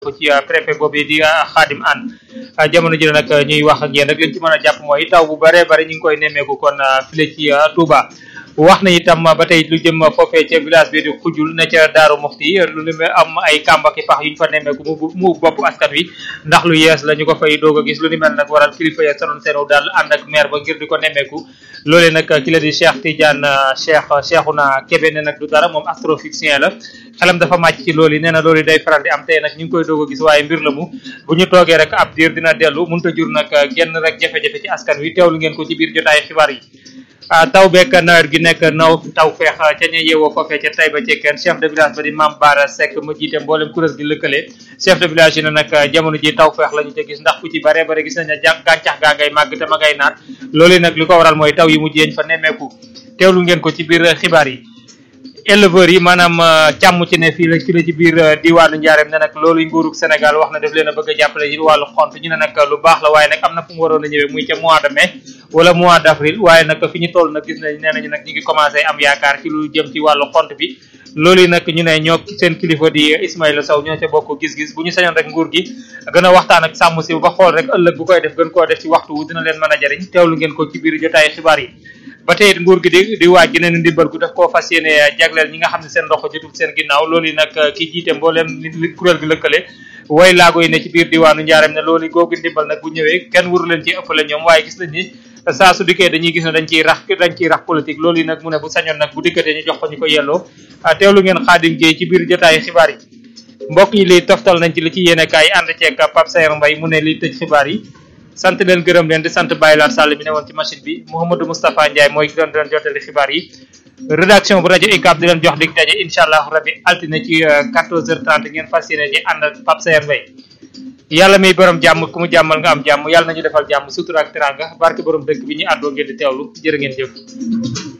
ci préfet boobu di Khadim Anne jamono ji nag ñuy wax ak yéen rek liñ ci mën a jàpp mooy taw bu bare bare ñu ngi koy nemmeeku kon file ci Touba wax na itam ba tey lu jëm foofee ca village bi di xujul ne ca Daaru Muxti lu lu am ay kàmbaki pax yu ñu fa nemmeeku mu mu bopp askan wi ndax lu yees la ñu ko fay doog a gis lu ni mel nag waral kilifa ya sanoon seenu daal ànd ak maire ba ngir di ko nemmeeku loolee nag ki la di Cheikh Tidiane Cheikh Cheikhouna Kébé ne nag du dara moom astrophysicien la xelam dafa màcc ci loolu yi nee na loolu day faral di am tey nag ñu ngi koy doog a gis waaye mbir la mu bu ñu toogee rek ab diir dina dellu mënut a jur nag genn rek jafe-jafe ci askan wi teewlu ngeen ko ci biir jotaay xibaar yi taw beek nawet gi nekk naw taw feex ca ña yeewoo foofee ca Taïba Cekkeen chef de village ba di Mame Bara Seck ma jiite mboolem kuréel gi lëkkale chef de village yi ne nag jamono ji taw feex la ñu ca gis ndax ku ci bare bare gis nañ ne gàncax gaa ngay màgg te ma ngay naat loolu nag li ko waral mooy taw yi mujj yeñ fa nemmeeku teewlu ngeen ko ci biir xibaar yi éleveurs yi maanaam càmm ci ne fii la ci la ci biir diwaanu Njaareem ne nag loolu nguurug Sénégal wax na def leen a bëgg a jàppale ci wàllu xont ñu ne nag lu baax la waaye nag am na fu mu waroon a ñëwee muy ca mois de mai wala mois d' avril waaye nag fi ñu toll nag gis nañ nee nañu nag ñu ngi commencé am yaakaar ci lu jëm ci wàllu xont bi loolu yi nag ñu ne ñoo seen kilifa di Ismaïla Sow ñoo ca bokk gis-gis bu ñu sañoon rek nguur gi gën a waxtaan ak sàmm si ba xool rek ëllëg bu koy def gën koo def ci waxtu wu dina leen mën a jariñ teewlu ngeen ko ci biir jotaay xibaar yi ba tey nguur gi di di waaj geneen ndimbal gu daf koo fas yéene jagleel ñi nga xam ne seen ndox jotul seen ginnaaw loolu yi nag ki jiite mbooleem li kuréel gi lëkkale way laago yi ne ci biir diwaanu njaareem ne loolu googu ndimbal nag bu ñëwee kenn waru leen ci ëppale ñoom waaye gis nañ ni saa su dikkee dañuy gis ne dañ ciy rax dañ ciy rax politique loolu yi nag mu ne bu sañoon nag bu dikkatee ñu jox ko ñu ko yelloo teewlu ngeen xaadim géey ci biir jotaay xibaar yi mbokk yi li toftal nañ ci li ci yéene kaay ànd ceeg Pape Sayer Mbaye mu ne li tëj xibaar yi sant leen gërëm leen di sant Baye Laat Sall mi ne woon ci machine bi Mouhamadou Moustapha Ndiaye mooy ki doon doon jottali xibaar yi rédaction bu rajo UCAB di leen jox dig daje incha allah rabbi altine ci 14h30 ngeen fas yéene ci ànd ak Pape Sayer Mbaye yàlla may borom jàmm ku mu jàmmal nga am jàmm yàlla nañu defal jàmm sutura ak teranga barke borom dëkk bi ñu àddoo ngeen di teewlu jërë ngeen jëf